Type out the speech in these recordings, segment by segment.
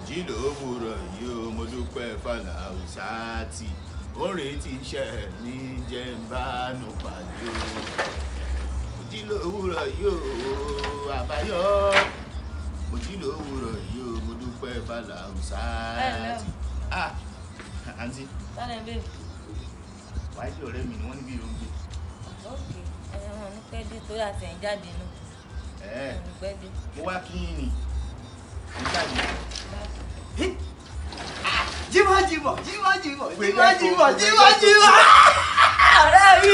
jí lówùrọ̀ yìí ó mo dúpẹ́ fàlà ọ̀sáàtì orin tí iṣẹ́ mi jẹ́ ń bá nù pàdé o jí lówùrọ̀ yìí ó àbáyọ mo jí lówùrọ̀ yìí ó mo dúpẹ́ fàlà ọ̀sáàtì. ah àǹtí Tálẹ̀ bẹ́ẹ̀. wáyé ọ̀rẹ́ mi ni wọ́n níbi ìròyìn gbé. Ókè. Ẹ̀yàn wọn ní pẹ́ dé torí àti ẹ̀ ń jáde nù. ẹ̀ẹ́ Wọn ní pẹ́ dé. mo wá kí yín ni ìjáde jímọ̀ jímọ̀ jímọ̀ jímọ̀ Pé jímọ̀ lẹ́kọ̀ọ́, jímọ̀ pé jímọ̀ lẹ́kọ̀ọ́. jímọ̀ ọ̀rẹ́ mi.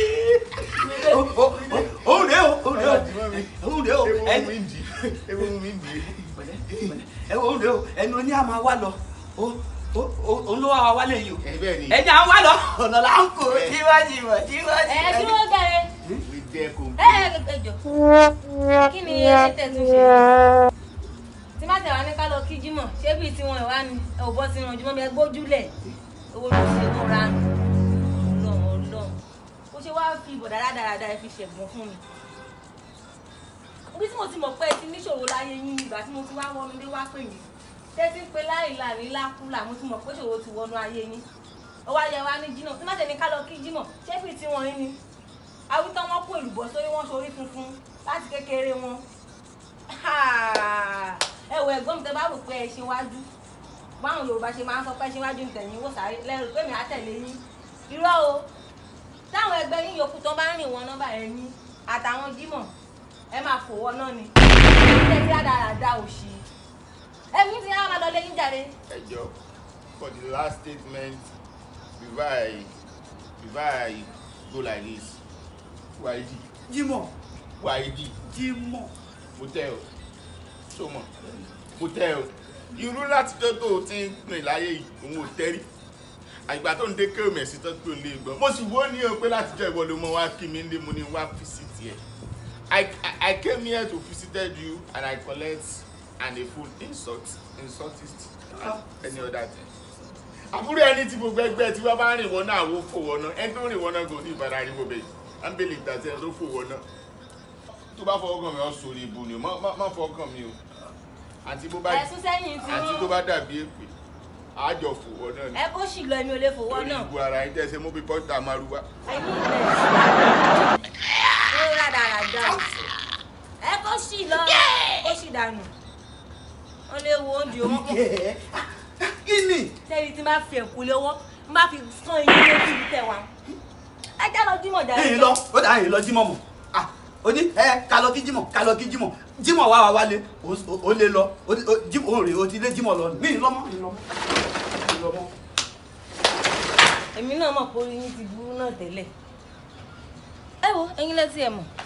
òun rèé o òun rèé o òun rèé o ewu ẹni mi ń di ewu mi ń di. ẹ òun rèé o ẹni oní àmà wá lọ ó ó òun ló wá wa wálé yìí o ẹ bẹ́ẹ̀ ni ẹni à ń wá lọ ọ̀nà là ń kó jímọ̀ jímọ̀ jímọ̀ Ẹ kí wọ́n gẹ̀rẹ́. we dare Ẹ compare. ẹ ẹ jọ. Kí ni ẹ tẹ̀ tún ṣe? Tí má tẹ̀wá ní ká lọ kí Jímọ̀, ṣé bíi tiwọn ìwá ni ẹ ò bọ́ sínú ojúmọ́ bí ẹ gbójúlẹ̀? Owó ló ṣe mọ́ ra nù. Ọlọ́run ọlọ́run. Ó ṣe wá fi ìbò dáradára ẹ fi ṣẹ̀gbọ́n fún mi. Bí tí mo ti mọ̀ pé ẹ ti níṣòro láyé yín ìgbà tí mo ti wá wọnú dé wá pè mí. Tẹ́tí ń pe láìla ní lákúlà mo ti mọ̀ pé ṣòro ti wọnú ayé yín. Ó wá yẹ wá ní Jímọ̀. Tí má tẹ̀ ní ká lọ kí Jímọ̀, ṣé bíi tiwọn yín ni? awítọ́ wọn kó èlùbọ́ sórí wọn sórí funfun láti kékeré wọn ẹ wọ ẹ̀gbọ́n mi tẹ bá rò pé ẹ ṣe wájú báwọn yorùbá ṣe máa ń sọ pé ẹ ṣe wájú nìtẹ̀yìn wò sáré lẹ́rù pé mi á tẹ̀lé yín irọ́ o táwọn ẹgbẹ́ yín yòókù tó bá ń rìn wọn nọ́mbà ẹ̀yìn àtàwọn jímọ̀ ẹ máa fò wọ́n náà ni ilé tí àdàràdà òṣì ẹ̀mí ti á máa lọ lé yín jàre ẹ jọ for the last statement before i before i go like this waidi jímọ̀ waidi jímọ̀ hotel so mọ hotel irú láti tó tó o ti ń pin láyé yìí òun ò tẹ́rí àgbà tó ń dé kéwòn mẹ̀sí tó pé òun lè gbọ́ mo sì wó ní o pé látijọ́ ìwọ ló mọ wá kí mi lé mo ní wá visit ẹ̀ I, I, I came here to visited you and I collect and a full insult insultist and any other thing àbúrò ẹni tí gbogbo ẹgbẹ́ tí wọ́n bá rìn wọ́n náà wó fò wọ́n náà ẹni tó rìn wọ́n náà kò ní ìbára rí wọ́n bẹ́ẹ̀ ámbélé ìtàtí ẹni tó fò wọ́n náà tó bá fọwọ́ kàn mí ọ́ sórí ibu ni o má má- má fọwọ́ kàn mí o àti bó bá ẹ̀sùn sẹ́yìn tí àti tó wọ́n bá dàbí èpè àjọ fò wọ́n náà ni ẹ kó sì lọ èmi ò lè fò wọ́n lórí náà ibu ara yín tẹ́sẹ̀ mú bí pọ́ńtà márùwá ẹ̀yìn ilẹ̀ ó rádaràda o ẹ kó sì lọ kó sì dànù wọn lè wo oúnjẹ wọn kọ kí ni tẹ́lẹ̀ tí n bá fi ẹ̀kú lọ́wọ́ n bá fi sán iye lójú ibi tẹ̀ wá ẹ já lọ jímọ̀ jáde ẹ̀yin lọ ó dà ẹ̀yin lọ jímọ̀ mọ̀ ah ó ní ẹ ká lọ kí jímọ̀ ká lọ kí jímọ̀ jímọ̀ wá wá wálé ó- ó- ó lé lọ ó ní- ó jímọ̀ ó rè ó ti lé jímọ̀ lọ mí lọ́mọ mí lọ́mọ mí lọ́mọ. èmi náà mọ̀ pé orí yín ti burú náà tẹ́lẹ̀ ẹ wo ẹ̀yin lẹ́tí ẹ̀ mọ̀